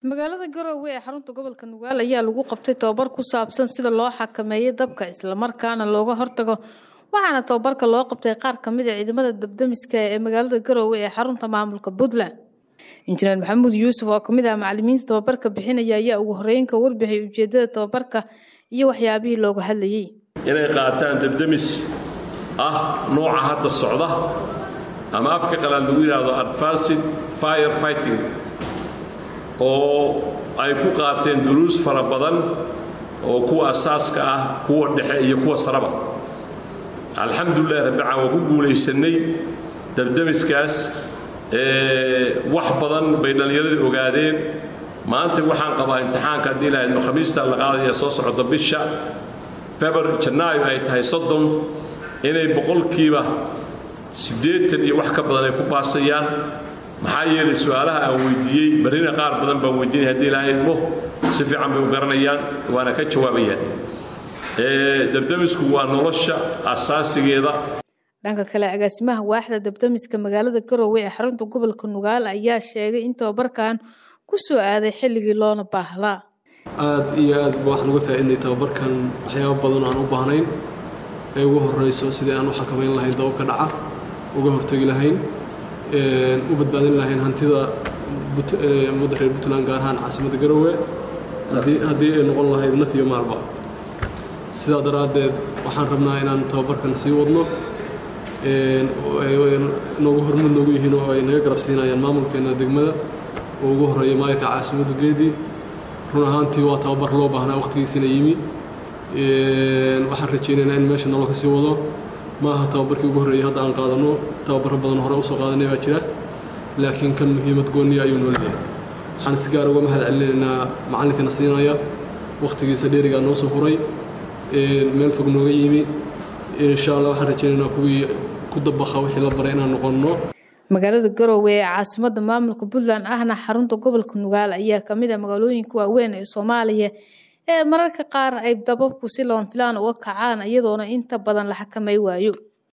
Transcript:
magaalada garowe ee xarunta gobolka nugaal ayaa lagu qabtay tobabar ku saabsan sida loo xakameeyo dabka islamarkaana looga hortago waxaana tobabarka loo qabtay qaar kamid a ciidamada dabdamiska ee magaalada garowe ee xarunta maamulka puntland injineer maxamuud yuusuf oo kamid ah macalimiinta tobabarka bixinaya ayaa ugu horeyn ka warbixiyay ujeedada tobabarka iyo waxyaabihii looga hadlayay inay qaataan dabdamis ah nooca hadda socda ama afka qalaad lagu yidhaahdo advanced fire fighting oo ay ku qaateen duruus fara badan oo kuwa asaaska ah kuwa dhexe iyo kuwa saraba alxamdulilah rabbican waa ku guulaysanay dabdamiskaas wax badan bay dhallinyaradii ogaadeen maanta waxaan qabaa imtixaanka haddii lahaydno khamiista la qaadaya soo socda bisha february janaayo ay tahay soddon inay boqolkiiba siddeetan iyo wax ka badan ay ku baasayaan maxaa yeelay su-aalaha aan weydiiyey barrina qaar badan baan weydiinay haddii ilaahay idmo si fiican bay u garanayaan waana ka jawaabayaan dabdamisku waa nolosha asaasigeeda dhanka kale agaasimaha waaxda dabdamiska magaalada garowe ee xarunta gobolka nugaal ayaa sheegay in tobabarkan ku soo aaday xilligii loona baahlaa aad iyo aad ba waxaan uga faa'iidnay tababarkan waxyaaba badan aan u baahnayn ee ugu horrayso sidii aan u xakamayn lahayn dababka dhaca uga hortegi lahayn u badbaadin lahayn hantida ummadda reer puntland gaar ahaan caasimadda garowe haddii ay noqon lahayd naf iyo maalba sidaa daraaddeed waxaan rabnaa inaan tababarkan sii wadno noogu hormud noogu yihiin oo ay naga garab siinayaan maamulkeena degmada oo ugu horreeya maayirka caasimadda geedii run ahaantii waa tababar loo baahnaa waqtigiisina yimi waxaan rajaynaynaa in meesha nolol ka sii wado ma aha tababarkii ugu horreeyay hadda aan qaadano tababaro badan hore usoo qaadanay baa jira laakiin kan muhiimad gooniya ayuu noo leeyahay waxaan si gaar uga mahad celinaynaa macallinkana siinaya waqtigiisa dheerigaa noo soo huray meel fog nooga yimi insha allah waxaan rajaynaynaa kuwii ku dabaqa wixii la baray inaan noqonno magaalada garowe ee caasimadda maamulka puntland ahna xarunta gobolka nugaal ayaa kamid ah magaalooyinka waaweyn ee soomaaliya ee mararka qaar ay dababku si loon filaan uga kacaan iyadoona inta badan la xakamay waayo